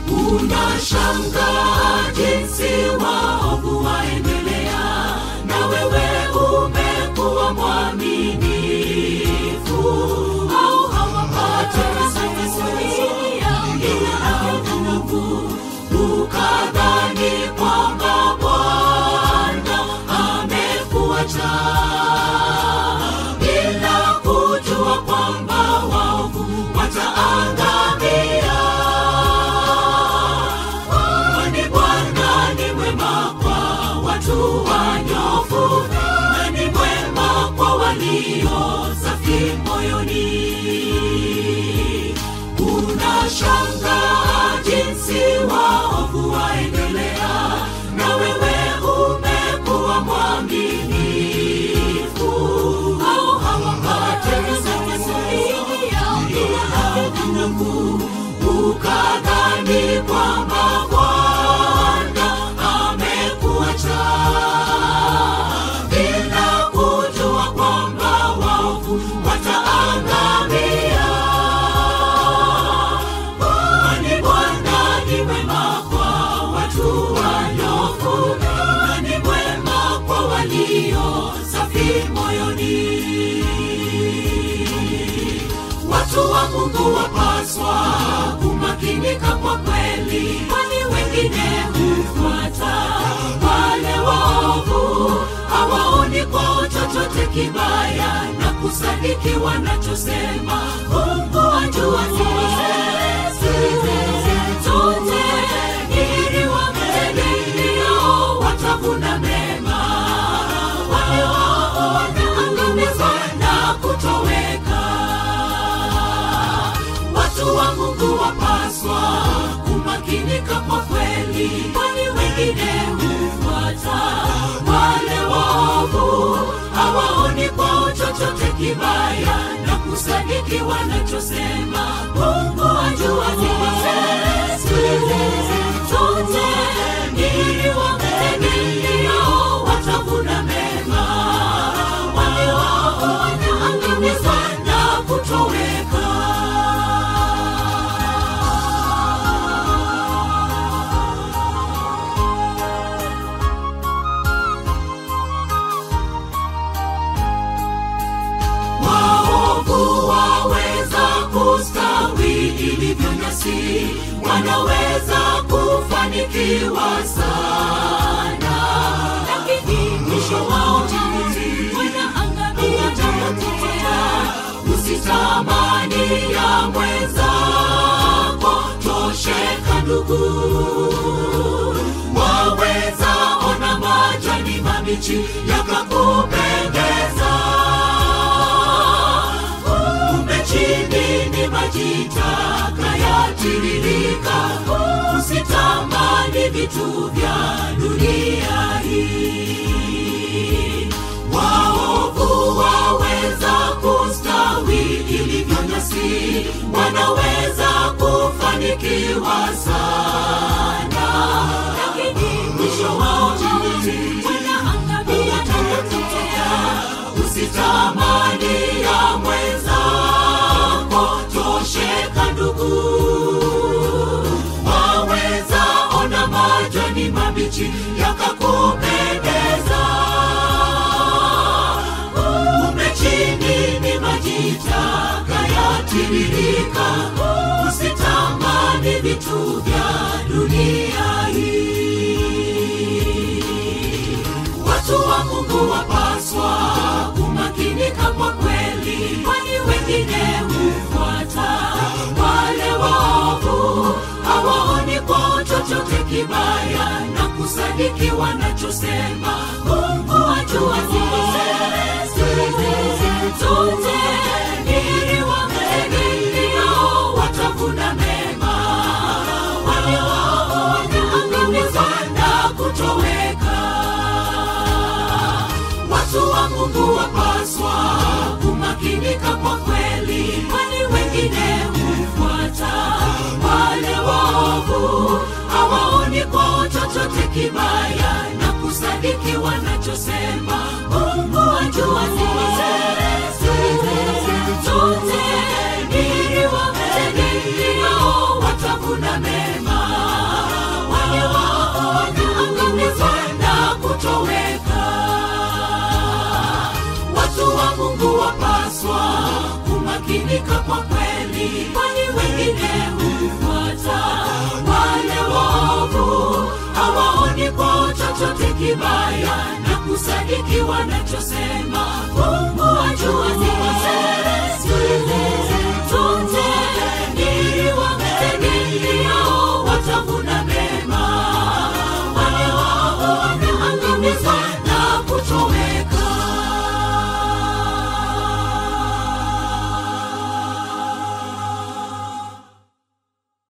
unashangaa jinsi waovu waendelea na wewe umekuwa mwaminifu au hawapate Mungu ukadhani kwamba Bwana amekuacha bila kujua kwamba waovu wataangamia. Kwani Bwana ni mwema kwa watu wanyofu na ni mwema kwa walio safi moyoni. Unashangaa jinsi waovu waendelea, na wewe umekuwa mwaminifu. Au hawapate Mungu ukadhani kwamba Bwana amekuacha bila kujua kwamba waovu wataangamia. Kwani Bwana ni mwema kwa watu wanyofu na ni mwema kwa walio safi moyoni. Watu wa Mungu wapaswa kumakinika kwa kweli, kwani wengine hufuata wale waovu, hawaoni kwao chochote kibaya na kusadiki wanachosema. Mungu ajua zote, ili wamtegemeo watavuna mema, wale waovu wataangamizwa na kutoweka. Watu wa Mungu wapaswa kumakinika kwa kweli, kwani wengine hufuata wale waovu, hawaoni kwao chochote kibaya na kusadiki wanachosema. Mungu ajua zote, ili wamtegemeo watavuna mema, wale waovu wataangamizwa na kutoweka. waovu waweza kustawi ilivyo nyasi, wanaweza kufanikiwa sana, lakini mwisho wao mauti, wanaangamia watapotea. Usitamani ya mwenzako, tosheka ndugu, waweza ona majani mabichi yakakupendeza kumbe chini ni maji taka yatiririka. Usitamani vitu vya dunia hii. Waovu waweza kustawi ilivyo nyasi, wanaweza kufanikiwa sana, lakini mwisho wao mauti, wanaangamia watapotea. Usitamani ya mwenzako, tosheka ndugu, waweza ona majani mabichi yakakupendeza. Kumbe chini ni maji taka yatiririka. Usitamani vitu vya dunia hii. Watu wa Mungu wapaswa kumakinika kwa kweli, kwani wengine hufuata wale waovu, hawaoni kwao chochote kibaya na kusadiki wanachosema. Mungu ajua zote, ili wamtegemeo watavuna mema, wale waovu wataangamizwa na kutoweka. Watu wa Mungu wapaswa kumakinika kwa kweli, kwani wengine hufuata wale waovu, hawaoni kwao chochote kibaya na kusadiki wanachosema. Mungu ajua zote, ili wamtegemeo watavuna mema, humakinika kwa kweli kwani wengine hufuata wale waovu hawaoni kwao chochote kibaya na kusadiki wanachosema mungu ajua